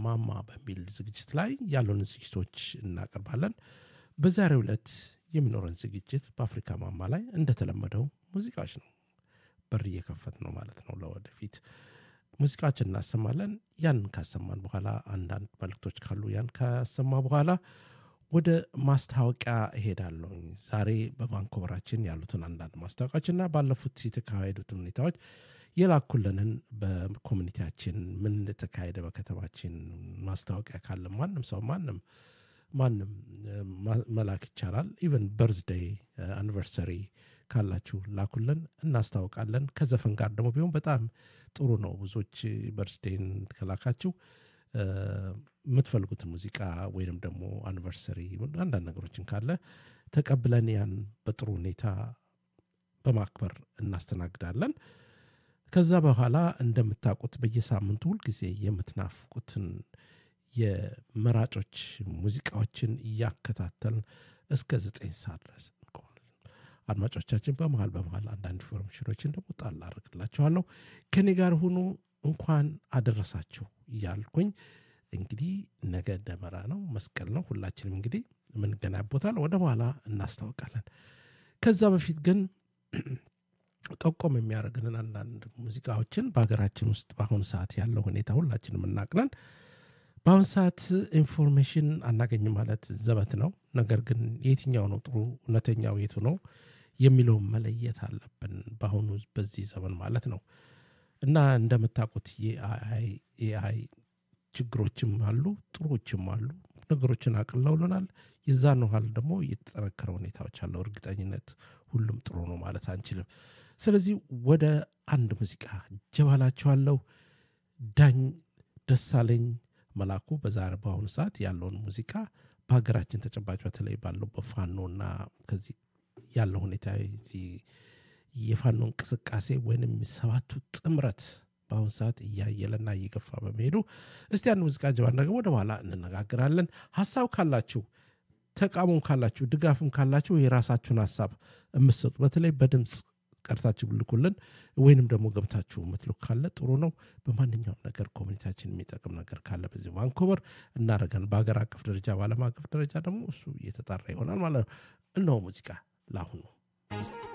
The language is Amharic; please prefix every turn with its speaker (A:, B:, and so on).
A: ማማ በሚል ዝግጅት ላይ ያሉን ዝግጅቶች እናቀርባለን። በዛሬው ዕለት የሚኖረን ዝግጅት በአፍሪካ ማማ ላይ እንደተለመደው ሙዚቃዎች ነው። በር እየከፈት ነው ማለት ነው። ለወደፊት ሙዚቃዎችን እናሰማለን። ያን ካሰማን በኋላ አንዳንድ መልክቶች ካሉ ያን ካሰማ በኋላ ወደ ማስታወቂያ እሄዳለሁ። ዛሬ በቫንኮቨራችን ያሉትን አንዳንድ ማስታወቂያዎችና ባለፉት የተካሄዱትን ሁኔታዎች የላኩልንን በኮሚኒቲያችን ምን እንደተካሄደ በከተማችን ማስታወቂያ ካለ ማንም ሰው ማንም ማንም መላክ ይቻላል። ኢቨን በርዝዴይ አኒቨርሰሪ ካላችሁ ላኩልን፣ እናስታውቃለን። ከዘፈን ጋር ደግሞ ቢሆን በጣም ጥሩ ነው። ብዙዎች በርዝዴይን ከላካችሁ የምትፈልጉትን ሙዚቃ ወይንም ደግሞ አኒቨርሰሪ አንዳንድ ነገሮችን ካለ ተቀብለን ያን በጥሩ ሁኔታ በማክበር እናስተናግዳለን። ከዛ በኋላ እንደምታውቁት በየሳምንቱ ሁልጊዜ የምትናፍቁትን የመራጮች ሙዚቃዎችን እያከታተልን እስከ ዘጠኝ ሰዓት ድረስ እንቆማለን። አድማጮቻችን በመሀል በመሀል አንዳንድ ኢንፎርሜሽኖችን ደግሞ ጣል አድርግላችኋለሁ። ከኔ ጋር ሁኑ። እንኳን አደረሳችሁ እያልኩኝ እንግዲህ ነገ ደመራ ነው፣ መስቀል ነው። ሁላችንም እንግዲህ የምንገናኝ ቦታ ወደ በኋላ እናስታውቃለን። ከዛ በፊት ግን ጠቆም የሚያደርግንን አንዳንድ ሙዚቃዎችን በሀገራችን ውስጥ በአሁኑ ሰዓት ያለው ሁኔታ ሁላችንም እናቅናል። በአሁኑ ሰዓት ኢንፎርሜሽን አናገኝም ማለት ዘበት ነው። ነገር ግን የትኛው ነው ጥሩ እውነተኛው የቱ ነው የሚለውን መለየት አለብን፣ በአሁኑ በዚህ ዘመን ማለት ነው። እና እንደምታውቁት የኤአይ ችግሮችም አሉ፣ ጥሩዎችም አሉ። ነገሮችን አቅለውልናል። የዛን ያህል ደግሞ የተጠነከረ ሁኔታዎች አለው። እርግጠኝነት ሁሉም ጥሩ ነው ማለት አንችልም። ስለዚህ ወደ አንድ ሙዚቃ ጀባላችኋለሁ። ዳኝ ደሳለኝ መላኩ በዛሬ በአሁኑ ሰዓት ያለውን ሙዚቃ በሀገራችን ተጨባጭ በተለይ ባለው በፋኖና ከዚህ ያለው ሁኔታ የፋኖ እንቅስቃሴ ወይንም ሰባቱ ጥምረት በአሁኑ ሰዓት እያየለና እየገፋ በመሄዱ እስቲ አንድ ሙዚቃ ጀባ ነገር ወደ በኋላ እንነጋግራለን። ሀሳብ ካላችሁ ተቃውሞም ካላችሁ ድጋፍም ካላችሁ የራሳችሁን ሀሳብ የምትሰጡ በተለይ በድምፅ ቀርታችሁ ብልኩልን ወይንም ደግሞ ገብታችሁ የምትልኩ ካለ ጥሩ ነው። በማንኛውም ነገር ኮሚኒቲያችን የሚጠቅም ነገር ካለ በዚህ ቫንኮቨር እናደርጋለን። በሀገር አቀፍ ደረጃ በዓለም አቀፍ ደረጃ ደግሞ እሱ እየተጣራ ይሆናል ማለት ነው። እነሆ ሙዚቃ ለአሁኑ